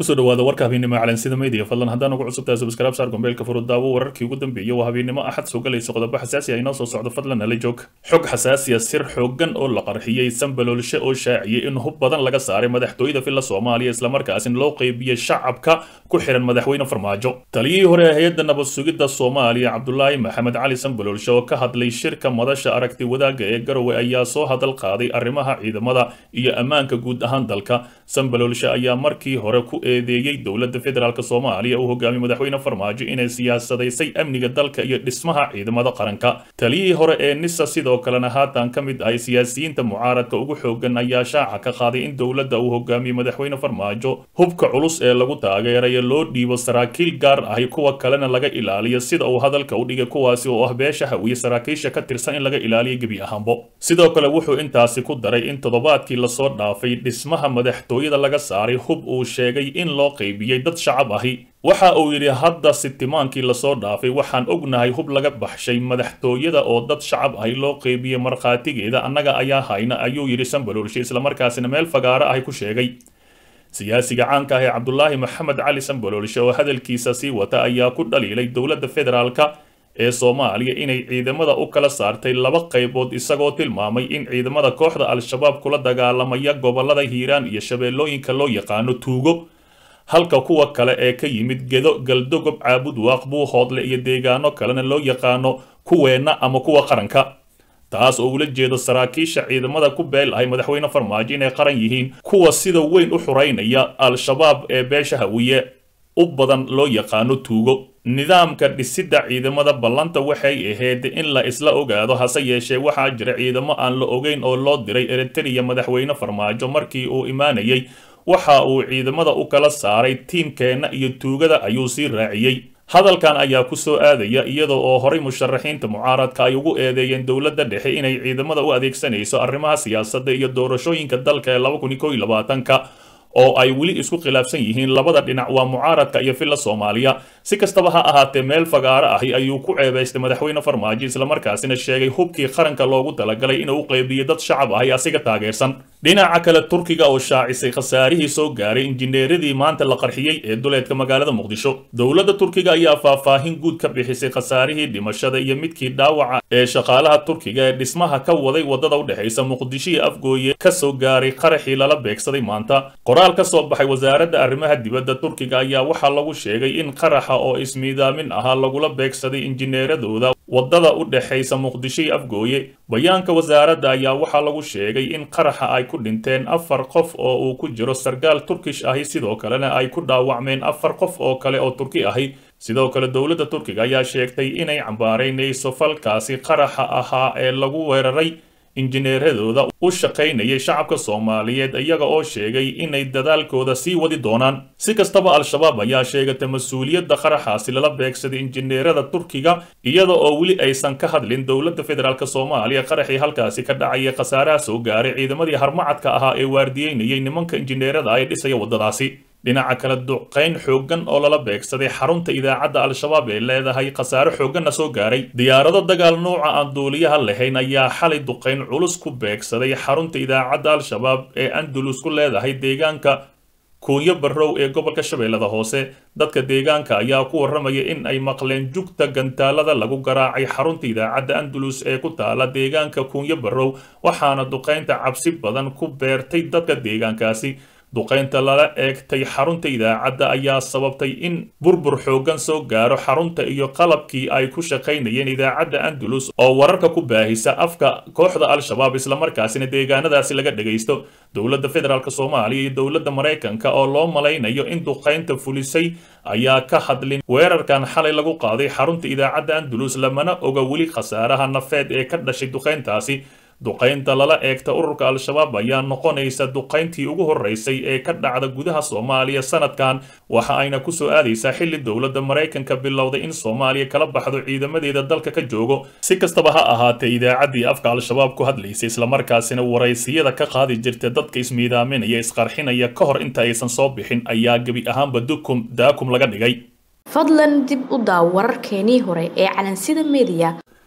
kusoo dhawaada warka habeennimo calansida media fadlan haddaan ugu cusubtahay subscribe saar gombeelka furudaawo wararkii ugu dambeeyey waa habeennimo axad soo galaysa qodobo xasaasi ah inoo soo socdo fadlan nala joog xog xasaasiya sir xoogan oo la qarxiyey sanbaloolshe oo shaaciyey in hub badan laga saaray madaxtooyada filla soomaaliya islamarkaasina loo qeybiyey shacabka ku xihan madaxweyne farmaajo taliyihii hore ee hay-adda nabad sugidda soomaaliya cabdulaahi maxamed cali sanbaloolshe oo ka hadlay shirka madasha aragti wadaagga ee garowe ayaa soo hadal qaaday arrimaha ciidamada iyo ammaanka guud ahaan dalka sanbaloolshe ayaa markii hore ku eedeeyey dowladda federaalk soomaaliya uu hogaamiye madaxweyne farmaajo inay siyaasadaysay amniga dalka iyo dhismaha ciidamada qaranka taliyihii hore ee nisa sidoo kalena haatan ka mid ahay siyaasiyiinta mucaaradka ugu xoogan ayaa shaaca ka qaaday in dowladda uu hogaamiye madaxweyne farmaajo hubka culus ee lagu taageerayo loo dhiibo saraakiil gaar ahi kuwa kalena laga ilaaliyo sida uu hadalka u dhigay kuwaasi oo ah beesha hawiye saraakiisha ka tirsan in laga ilaaliyo gebi ahaanbo sidoo kale wuxuu intaasi ku daray in toddobaadkii lasoo dhaafay dhismaha madaxtooyada laga saaray hub uu sheegay in loo qaybiyey dad shacab ahi waxa uu yidhi hadda sitimaankii lasoo dhaafay waxaan ognahay hub laga baxshay madaxtooyada oo dad shacab ahi loo qeybiyey markhaatigeeda annaga ayaa hayna ayuu yidhi sanbaloolshe islamarkaasina meel fagaaro ahi ku sheegay siyaasiga caanka ah ee cabdulaahi maxamed cali sanbaloolshe oo hadalkiisa sii wata ayaa ku dhaliilay dowladda federaalka ee soomaaliya inay ciidamada u kala saartay laba qaybood isagoo tilmaamay in ciidamada kooxda al-shabaab kula dagaalamaya gobolada hiiraan iyo shabeellooyinka loo yaqaano tuugo halka kuwa kale ee ka yimid gedo galdogob caabud waaq buuhoodle iyo deegaano kalena loo yaqaano kuweenna ama kuwa qaranka taas oo ula jeedo saraakiisha ciidamada ku beel ahay madaxweyne farmaajo inay qaran yihiin kuwa sida weyn u xureynaya al-shabaab ee beesha hawiye u badan loo yaqaano tuugo nidaamka dhisidda ciidamada ballanta waxay ahayd in la isla ogaado hase yeeshee waxaa jira ciidamo aan la ogeyn oo loo diray eritreya madaxweyne farmaajo markii uu imaanayay waxa uu ciidamada u kala saaray tiimkeenna iyo tuugada ayuu sii raaciyey hadalkan ayaa ku soo aadaya iyada oo horay musharaxiinta mucaaradka ay ugu eedeeyeen dowladda dhexe inay ciidamada u adeegsanayso arrimaha siyaasadda iyo doorashooyinka dalka ee laba kun iyo kow iyo labaatanka oo ay weli isku khilaafsan yihiin labada dhinac waa mucaaradka iyo filla soomaaliya si kastaba ha ahaatee meel fagaaro ahi ayuu ku ceebaystay madaxweyne farmaajo islamarkaasina sheegay hubkii qaranka loogu talagalay inuu u qeybiyo dad shacab ahi asiga taageersan dhinaca kale turkiga oo shaacisay khasaarihii soo gaaray injineeradii maanta la qarxiyey ee duleedka magaalada muqdisho dowladda turkiga ayaa faahfaahin guud ka bixisay khasaarihii dhimashada iyo midkii dhaawaca ee shaqaalaha turkiga ee dhismaha ka waday wadada u dhexaysa muqdisho iyo afgooye ka soo gaaray qaraxii lala beegsaday maanta qoraal ka soo baxay wasaaradda arrimaha dibadda turkiga ayaa waxaa lagu sheegay in qaraxa oo ismiidaamin ahaa lagula beegsaday injineeradooda wadada u dhexaysa muqdisho iyo afgooye bayaanka wasaaradda ayaa waxaa lagu sheegay in qaraxa ay ku dhinteen afar qof oo uu ku jiro sarkaal turkish ahi sidoo kalena ay ku dhaawacmeen afar qof oo kale oo turki ahi sidoo kale dowladda turkiga ayaa sheegtay inay cambaaraynayso falkaasi qaraxa ahaa ee lagu weeraray injineeradooda u shaqaynayay shacabka soomaaliyeed iyaga oo sheegay inay dadaalkooda sii wadi doonaan si kastaba al-shabaab ayaa sheegatay mas-uuliyadda qaraxaasi lala beegsaday injineerada turkiga iyada oo weli aysan ka hadlin dowladda federaalk soomaaliya qaraxii halkaasi ka dhacaya khasaaraha soo gaaray ciidamadii harmacadka ahaa ee waardiyeynayay nimanka injineerada ay dhisaya waddadaasi dhinaca kale duqayn xooggan oo lala beegsaday xarunta idaacadda al-shabaab ee leedahay khasaare xoogganna soo gaaray diyaarado dagaal nooca aan duuliyaha lahayn ayaa xalay duqayn culus ku beegsaday xarunta idaacadda al-shabaab ee andalus ku leedahay deegaanka kuunyo barrow ee gobolka shabeellada hoose dadka deegaanka ayaa ku warramaya in ay maqleen jugta gantaalada lagu garaacay xarunta idaacadda andalus ee ku taala deegaanka kuunyo barrow waxaana duqaynta cabsi badan ku beertay dadka deegaankaasi duqaynta lala eegtay xarunta idaacadda ayaa sababtay in burbur xooggan soo gaaro xarunta iyo qalabkii ay ku shaqaynayeen idaacadda andalus oo wararka ku baahisa afka kooxda al-shabaab islamarkaasina deegaanadaasi laga dhagaysto dowladda federaalk soomaaliya iyo dowladda maraykanka oo loo malaynayo in duqaynta fulisay ayaa ka hadlin weerarkan xalay lagu qaaday xarunta idaacadda andalus lamana oga weli khasaaraha nafeed ee ka dhashay duqayntaasi duqaynta lala eegta ururka al-shabaab ayaa noqonaysa duqayntii ugu horreysay ee ka dhacda gudaha soomaaliya sanadkan waxa ayna ku soo aadaysaa xilli dowladda maraykanka bilowday in soomaaliya kala baxdo ciidamadeeda dalka ka joogo si kastaba ha ahaatee idaacaddii afka al-shabaab ku hadlaysay islamarkaasina waraysiyada ka qaadi jirta dadka ismiidaaminaya isqarxinaya ka hor inta aysan soo bixin ayaa gebi ahaanba dukum daakum laga dhigay fadlan dib u daaw wararkeenii hore ee calansida mediya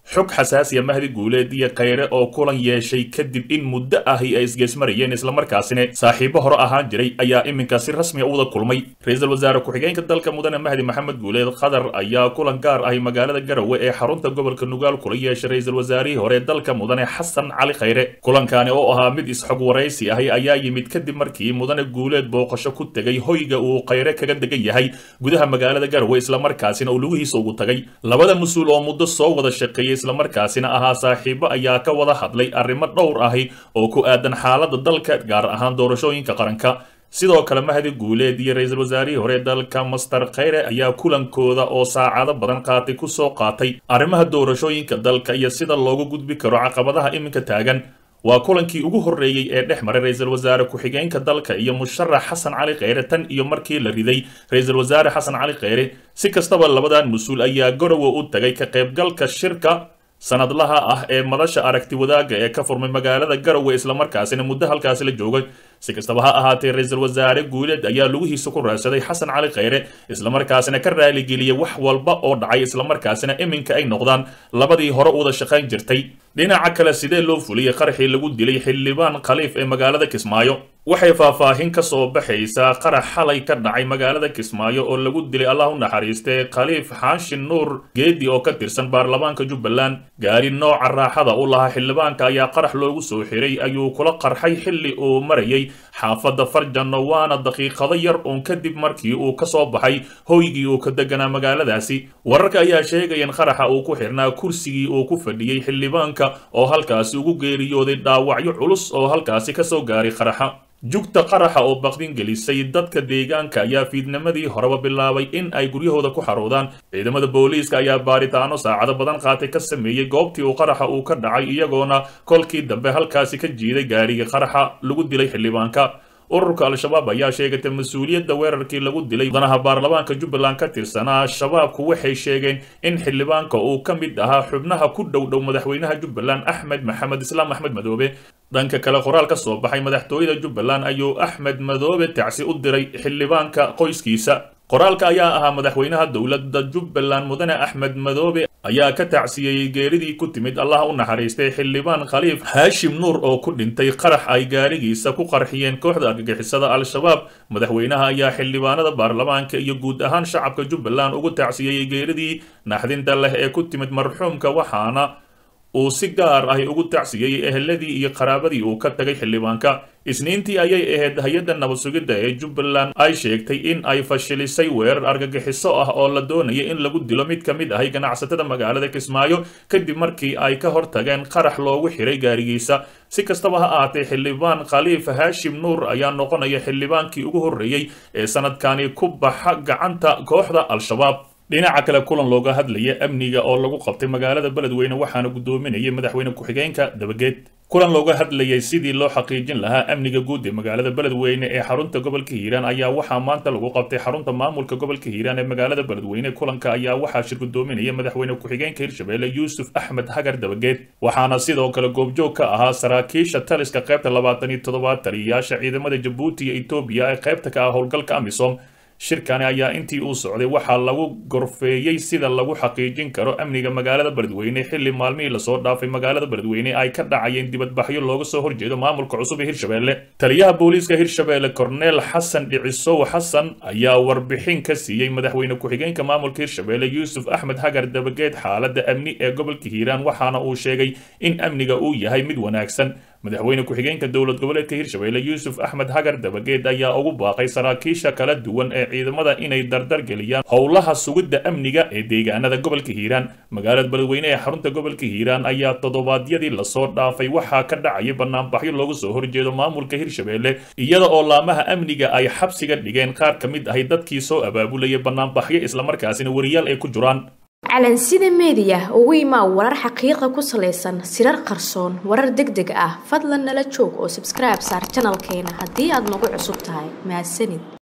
xog xasaasiya mahdi guuleed iyo khayre oo kulan yeeshay kadib in muddo ahi ay isgeesmarayeen islamarkaasina saaxiibo hore ahaan jiray ayaa iminka si rasmiya u wada kulmay ra-iisul wasaare ku-xigeenka dalka mudane mahdi maxamed guuleed khadar ayaa kulan gaar ahi magaalada garowe ee xarunta gobolka nugaal kula yeeshay ra-iisul wasaarihii hore dalka mudane xasan cali khayre kulankani oo ahaa mid isxog waraysi ahi ayaa yimid kadib markii mudane guuleed booqasho ku tegay hoyga uu khayre kaga degan yahay gudaha magaalada garowe islamarkaasina uu lugihiisa ugu tagay labada mas-uul oo muddo soo wada shaqeeyay islamarkaasina ahaa saaxiibo ayaa ka wada hadlay arrimo dhowr ahi oo ku aadan xaaladda dalka gaar ahaan doorashooyinka qaranka sidoo kale mahdi guuleed iyo ra-iisul wasaarihii hore dalka master khayre ayaa kulankooda oo saacado badan qaatay ku soo qaatay arrimaha doorashooyinka dalka iyo sida loogu gudbi karo caqabadaha iminka taagan waa kulankii ugu horreeyey ee dhex maray ra-iisul wasaare ku-xigeenka dalka iyo musharax xasan cali kheyre tan iyo markii la riday ra-iisul wasaare xasan cali kheyre si kastaba labadan mas-uul ayaa garowe u tagay ka qaybgalka shirka sanadlaha ah ee madasha aragti wadaagga ee ka furmay magaalada garowe islamarkaasina muddo halkaasi la joogay si kastaba ha ahaatee ra-iisul wasaare guuleed ayaa lugihiisa ku raadsaday xasan cali kheyre islamarkaasina ka raaligeliyay wax walba oo dhacay islamarkaasina iminka ay noqdaan labadii hore u wada shaqayn jirtay dhinaca kale sidee loo fuliyey qaraxii lagu dilay xildhibaan khaliif ee magaalada kismaayo waxay faahfaahin ka soo baxaysaa qarax xalay ka dhacay magaalada kismaayo oo lagu dilay allah u naxariistay khaliif xaashin nuur geedi oo ka tirsan baarlamaanka jubbaland gaari nooca raaxada u lahaa xildhibaanka ayaa qarax loogu soo xiray ayuu kula qarxay xilli uu marayay xaafadda farjano waana daqiiqado yar uun kadib markii uu ka soo baxay hoygii uu ka deganaa magaaladaasi wararka ayaa sheegaya in qaraxa uu ku xirnaa kursigii uu ku fadhiyey xildhibaanka oo halkaasi ugu geeriyooday dhaawacyo culus oo halkaasi ka soo gaaray qaraxa jugta qaraxa oo baqdin gelisay dadka deegaanka ayaa fiidnimadii horeba bilaabay in ay guryahooda ku xaroodaan ciidamada booliiska ayaa baaritaano saacado badan qaatay ka sameeyey goobtii uu qaraxa uu ka dhacay iyagoona kolkii dambe halkaasi ka jiiday gaarigii qaraxa lagu dilay xildhibaanka ururka al-shabaab ayaa sheegatay mas-uuliyadda weerarkii lagu dilay mudanaha baarlamaanka jubbaland ka tirsanaa shabaabku waxay sheegeen in xildhibaanka uu ka mid ahaa xubnaha ku dhow dhow madaxweynaha jubbaland axmed maxamed islaam axmed madoobe dhanka kale qoraal ka soo baxay madaxtooyada jubbaland ayuu axmed madoobe tacsi u diray xildhibaanka qoyskiisa qoraalka ayaa ahaa madaxweynaha dowladda jubbaland mudane axmed madoobe ayaa ka tacsiyeeyey geeridii ku timid allah u naxariistay xildhibaan khaliif haashim nuur oo ku dhintay qarax ay gaarigiisa ku qarxiyeen kooxda argagixisada al-shabaab madaxweynaha ayaa xildhibaanada baarlamaanka iyo guud ahaan shacabka jubbaland ugu tacsiyeeyey geeridii naxdinta leh ee ku timid marxuumka waxaana uu si gaar ahi ugu tacsiyeeyey eheladii iyo qaraabadii uu ka tagay xildhibaanka isniintii ayay ahayd hay-adda nabad sugidda ee jubbaland ay sheegtay in ay fashilisay weerar argagixiso ah oo la doonayay in lagu dilo mid ka mid ahay ganacsatada magaalada kismaayo kadib markii ay ka hortageen qarax loogu xiray gaarigiisa si kastaba ha ahaatee xildhibaan khaliif haashim nuur ayaa noqonaya xildhibaankii ugu horreeyey ee sanadkani ku baxa gacanta kooxda al-shabaab dhinaca kale kulan looga hadlaya amniga oo lagu qabtay magaalada beledweyne waxaana guddoominayay madaxweyne ku-xigeenka dabageed kulan looga hadlayay sidii loo xaqiijin lahaa amniga guud ee magaalada beledweyne ee xarunta gobolka hiiraan ayaa waxaa maanta lagu qabtay xarunta maamulka gobolka hiiraan ee magaalada beledweyne kulanka ayaa waxaa shir guddoominaya madaxweyne ku-xigeenka hirshabelle yuusuf axmed hagar dabageed waxaana sidoo kale goobjoog ka ahaa saraakiisha taliska qaybta labaatan iyo toddobaad taliyayaasha ciidamada jabuuti iyo etoobiya ee qaybta ka ah howlgalka amisom shirkani ayaa intii uu socday waxaa lagu gorfeeyey sida lagu xaqiijin karo amniga magaalada beledweyne xilli maalmihii lasoo dhaafay magaalada beledweyne ay ka dhacayeen dibadbaxyo looga soo horjeedo maamulka cusub ee hirshabelle taliyaha booliiska hirshabelle korneel xasan dhicisow xasan ayaa warbixin ka siiyey madaxweyne ku-xigeenka maamulka hirshabelle yuusuf axmed hagar dabageed xaaladda amni ee gobolka hiiraan waxaana uu sheegay in amniga uu yahay mid wanaagsan madaxweyne ku-xigeenka dowlad goboleedka hirshabelle yuusuf axmed hagar dabageed ayaa ugu baaqay saraakiisha kala duwan ee ciidamada inay dardar geliyaan howlaha sugidda amniga ee deegaanada gobolka hiiraan magaalada beledweyne ee xarunta gobolka hiiraan ayaa toddobaadyadii lasoo dhaafay waxaa ka dhacaya banaanbaxyo looga soo horjeedo maamulka hirshabelle iyada oo laamaha amniga ay xabsiga dhigeen qaar ka mid ahay dadkii soo abaabulaya banaanbaxyo islamarkaasina wariyaal ay ku jiraan calansida meediya ugu imaa warar xaqiiqa ku salaysan sirar qarsoon warar deg deg ah fadlan nala joog oo sabskribe saar janalkeena haddii aad nagu cusub tahay mahadsanid